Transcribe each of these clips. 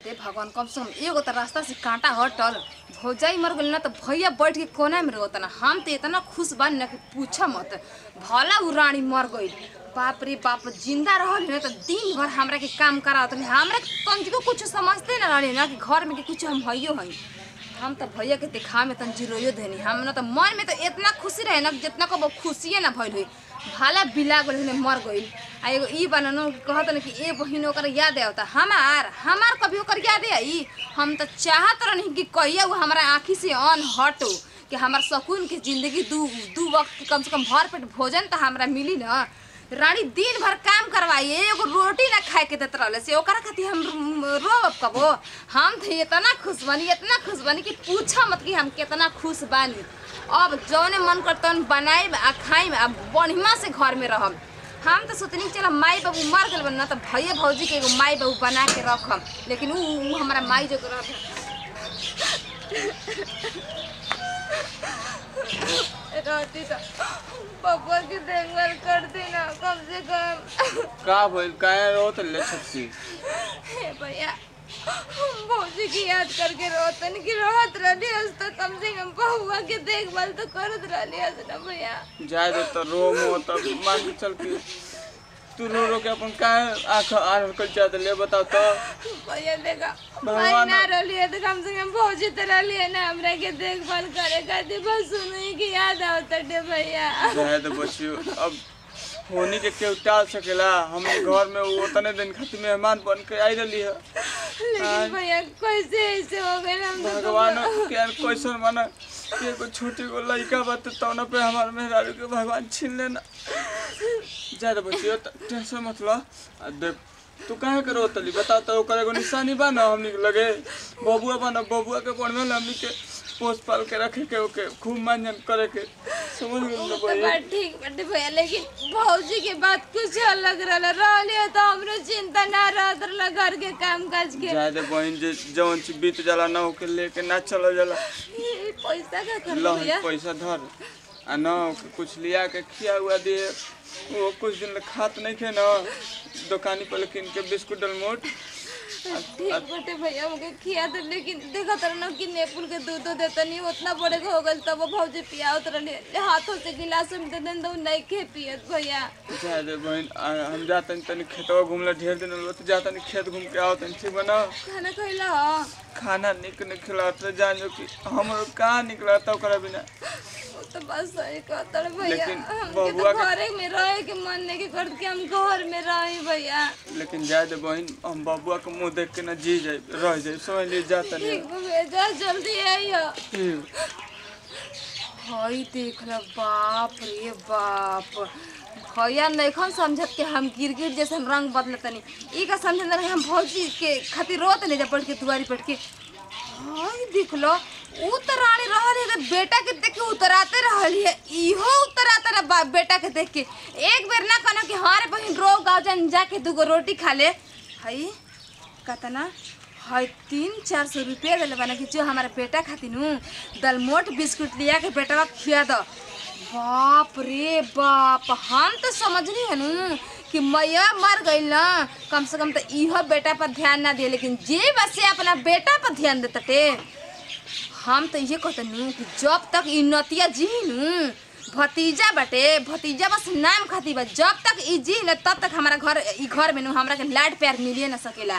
हे भगवान कम से कम एगो तो रास्ता से कांटा हटल भौजाई मर गई ना तो भैया बैठ के कोना में रहता ना हम तो इतना खुश बानी ना कि पूछा मत भला उ रानी मर गई बाप रे बाप जिंदा रहल ना तो दिन भर हमरा के काम करावत रहे हमरा कम को कुछ समझते ना रहे ना कि घर में के कुछ हम हइयो हई हम तो भैया के देखा में तन जिरोयो देनी हम ना तो मन में तो इतना खुशी रहे ना जितना को खुशिए ना भइल हुई भाला बिला गल ने मर गइल आ एगो ई बननो कहत न कि ए बहिन ओकर याद आवता हमार हमार कभी ओकर याद आई हम तो चाहत रहनी कि कहिया वो हमारा आँखी से अन हटो कि हमार सकून के जिंदगी दू दू वक्त के कम से कम भर पेट भोजन तो हमरा मिली ना रानी दिन भर काम करवाई एगो रोटी ना खाए के देत रहले से ओकरा खातिर हम रोब कबो हम तो इतना खुश बनी इतना खुश बनी कि पूछा मत कि हम कितना खुश बानी अब जौने मन करता बनाई आ खाई आ बढ़िया से घर में रहम हम तो सोचनी चल माई बाबू मर गल ना तो भैया भौजी के एगो माई बाबू बना के रखम लेकिन उ उ हमारा माई जो रह रहती तो पापा की देखभाल करती ना कम से कम का भइल काहे रोत ले छक्सी हे भैया भौजी की याद करके रोतन की रोत रहली हस तो कम से कम बहुआ के देखभाल तो करत रहली हस ना भैया जाए दे तो रो मो तब मान के चल के तू रो रो के अपन काहे आंख आर कर जात ले बताओ तो भैया देखा भगवान- भाई ना रहली है तो कम से कम भौजी तो रहली है ना हमरा के देखभाल करे खातिर बस सुनई की याद आवत है भैया जाए दे बच्चियों अब होनी के केहू टाल सकेला हमने घर में वो उतने दिन खातिर मेहमान बन के आई रही है लेकिन भैया कैसे ऐसे हो गए हम तो भगवान के यार क्वेश्चन माना कि एगो छोटी गो लड़का बात तौना पे हमार मेहरारू के भगवान छीन लेना ज्यादा बच्चियों टेंशन मत लो आ देख तू काहे के रोतली बता तो ओकर एगो निशानी बा ना हमनी के लगे बबुआ बा ना बबुआ के बढ़िया ना हमनी के पोस पाल के रखे के ओके खूब मानजन करे के समझ गेल ना तो भाई बात ठीक बाटे भैया लेकिन भौजी के बात कुछ अलग रहल रहली है तो हमरो चिंता ना रहत रहल घर के काम काज के ज्यादा बहन जे जवन चीज बीत जाला ना ओके लेके ना चलो जाला ये पैसा का कर लो भैया पैसा धर आ न ओके कुछ लिया के खिया हुआ दे वो कुछ दिन ले खात नहीं खे ना दुकानी पर किन के बिस्कुट डलमोट ठीक बाटे भैया मुके खिया दे लेकिन देखा तर ना कि नेपुल के दूध तो देता नहीं उतना बड़े के हो गल तब वो भौजी पियावत रहले हाथों से गिलास में दे देन तो नहीं खे पियत भैया ज्यादा बहन आ, हम जाते तनी खेतवा घूमला ढेर दिन हो तो जाता खेत घूम के आओ तनी ठीक बना खाना खइला ह खाना निक निक खिलाते जान जो कि हमरो कहाँ निकला था ओकरा बिना वो तो बस सही कहता भैया लेकिन हमके बबुआ तो के- घरे में रहे के मन नहीं के करत कि हम घर में रही भैया लेकिन ज्यादा बहन हम बबुआ के मुंह देख के ना जी जाए रह जाए समझ लिए जाता नहीं ठीक बा भैया जा जल्दी आइयो ठीक हई देख ल बाप रे बाप भैया नैखन समझत के हम गिरगिट जैसे हम रंग बदलतनी ई का समझ ना हम भौजी के खातिर रोत ले जा पड़ के दुआरी पड़ के हई देख लो ऊ तो रानी रहल है रे, बेटा के देख के उतराते रहल है इहो उतराता रहा बाप बेटा के देख के एक बेर ना कहना कि हाँ रे बहिन रो गाँव जान जाके दूगो रोटी खा ले हई कतना है तीन चार सौ रुपया दिले बना कि जो हमारा बेटा खातिर हूँ दलमोट बिस्कुट लिया के बेटा खिया दो बाप रे बाप हम तो समझनी है नू कि मैया मर गई ना कम से कम तो इहो बेटा पर ध्यान ना दिए लेकिन जे बस से अपना बेटा पर ध्यान देते टे हम तो ये कहते नू कि जब तक ई नतिया जी नू भतीजा बटे भतीजा बस नाम खाती बा जब तक ई जी न तब तक हमारा घर ई घर में नू हमरा के लाड प्यार मिलिए ना सकेला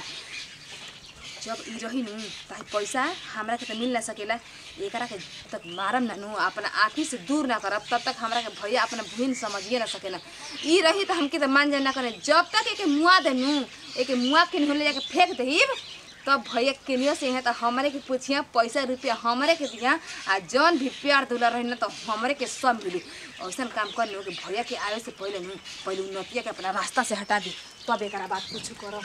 जब ई रही नू ताही पैसा हमरा के तो मिल ना सकेला एकरा के तक मारम ना नू अपना आँखी से दूर ना करब तब तक हमरा के भैया अपना बहन समझिए ना सकेला ई रही तो हमके तो मान जाए ना करे जब तक एके मुआ दे नू एके मुआ के ले जाके फेंक दहीब तब भैया केनियो से यहाँ तो हमरे के पूछिया पैसा रुपया हमरे के दिया आ जौन भी प्यार दुला रही ना तो हमरे के सब मिली ऐसा काम कर लो कि भैया के आवे से पहले नू पहले उ नतिया के अपना रास्ता से हटा दी तब एक बात कुछ करो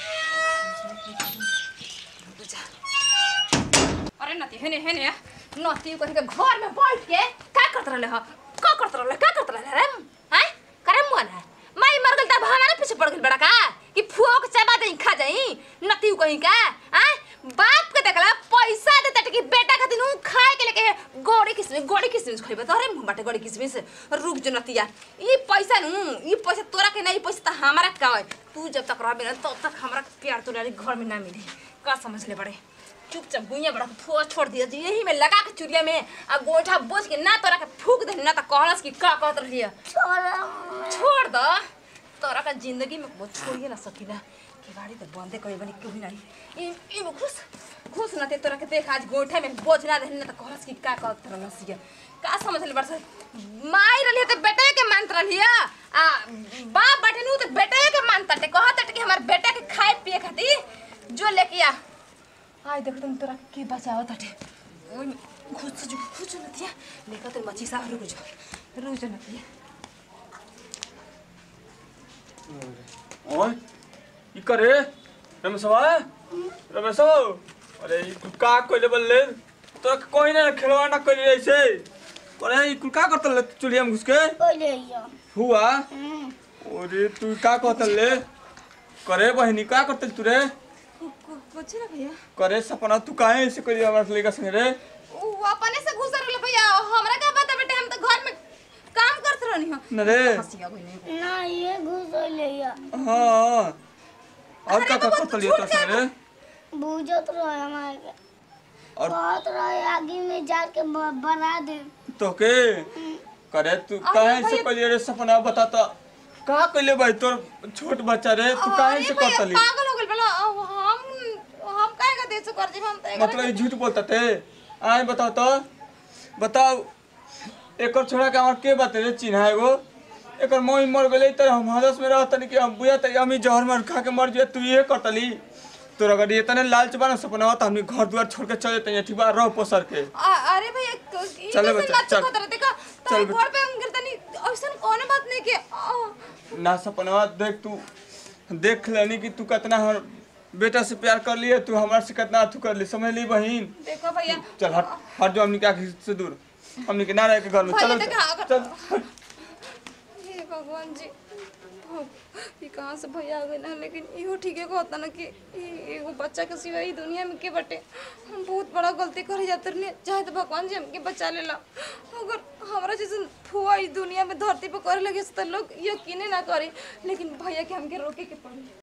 बुझा अरे नती हेने हेने नती कथी के घर में बैठ के का करत रहले ह का करत रहले का करत रहले रे हैं करे मन है माई मर गल तब हमारे पीछे पड़ गल बड़ा का कि फुओ के चबा दे खा जाई नती कहीं का हैं बाप के देखला पैसा देता कि बेटा खातिर उ खाए के के लेके गोड़ी किसमिस गोड़ी किसमिस खइबे तोरे मुंह बाटे गोड़ी किसमिस रुक जो नतिया ई पैसा नु ई पैसा तोरा के नहीं पैसा त हमारा का है तू जब तक रहबे ना तब तक हमरा प्यार तोरा घर में ना मिली का समझ ले बड़े चुपचाप गुइया बड़ा फो छोड़ दिया जी यही में लगा के चुरिया में आ गोइठा बोझ के ना तोरा के फूक दे ना त कहलस कि का कहत रहिया छोड़ द तोरा का जिंदगी में वो छोड़िए ना सकीना केवाड़ी तो बंदे कोई बनी क्यों नहीं ई ई में घुस घुस ना ते तोरा के देख आज गोइठा में बोझ ना दे ना त कहलस कि का कहत रहलसिया का समझ ले बरस माई रहलिए तो बेटे के मानत रहलिए आ बाप बाटे नु तो बेटे के मानता टे कहत टे कि हमार बेटा के खाए पिए खातिर जो लेके आ आय देख तुम तोरा के बचावत हटे ओय खुद जो खुद जो नतिया लेकर तेरे मच्छी साहब रुक जा रुक जा नतिया ओए ई करे रमेशवा रमेशो अरे ई कुल का कइले बल्ले तो कोई ना खेलवा ना कइले ऐसे अरे ई कुल का करतल चुलिया में घुस के हुआ अरे तू का कहतल ले करे बहिनी का करतल तू रे कुछ ना भैया करे सपना तू काहे ऐसे कइले हमरा लेका संगे रे वो अपने से घुस रहल भैया हमरा का पता बेटे हम तो घर में काम करत रहनी हो न रे हंसिया कोई नहीं ना ये घुसैले हाँ और का अरे का बाबा, करतल तू ये छूट संगे रे बुझत रहे हमारे के और कहत रहे आगे में जाके ब- बना दे तोके करे तू अरे काहे से भैया- कइले रे सपना बता तो का कइले भाई तोर छोट बच्चा रे तू काहे अरे से भैया, करतली पागल हो गेल बला हम हम काहे का देश कर जेब हम तो एकरा मतलब ये झूठ बोलता थे आए बताओ तो बताओ एकर छोड़ा के हमार के बात रे चिन्हा एगो एकर मोई मर गेले त हम हादस में रहत नहीं कि हम बुया त अमी जहर मार खा के मर जे तू ये करतली तोर अगर ये तने लालच बना सपना त हमनी घर दुआर छोड़ के चले तनी ठीक बा रह पोसर के आ- अरे भैया क- ई चले कैसे बच्चा, बात चल। कहत रहे देखा चल तारे घर पे हम गिरतनी ऐसन कोनो बात नहीं के आ, ना सपना देख तू देख लेनी कि तू कितना हर बेटा से प्यार कर लिए तू हमरा से कितना अथू कर ली समझ ली बहिन देखो भैया चल हट हट जो हमनी के आँख से दूर हमनी के ना रह के घर में भैया चलो देखा अगर चल हट। हे भगवान जी हो, ई कहाँ से भैया आ गए ना लेकिन इहो ठीके को होता ना कि ई एगो बच्चा के सिवा ई दुनिया में के बटे हम बहुत बड़ा गलती करे जाते रहनी चाहे तो भगवान जी हमके बचा लेला अगर हमरा जैसे फुआ ई दुनिया में धरती पे करे लगे तो लोग यकीने ना करे लेकिन भैया के हमके रोके के पड़ी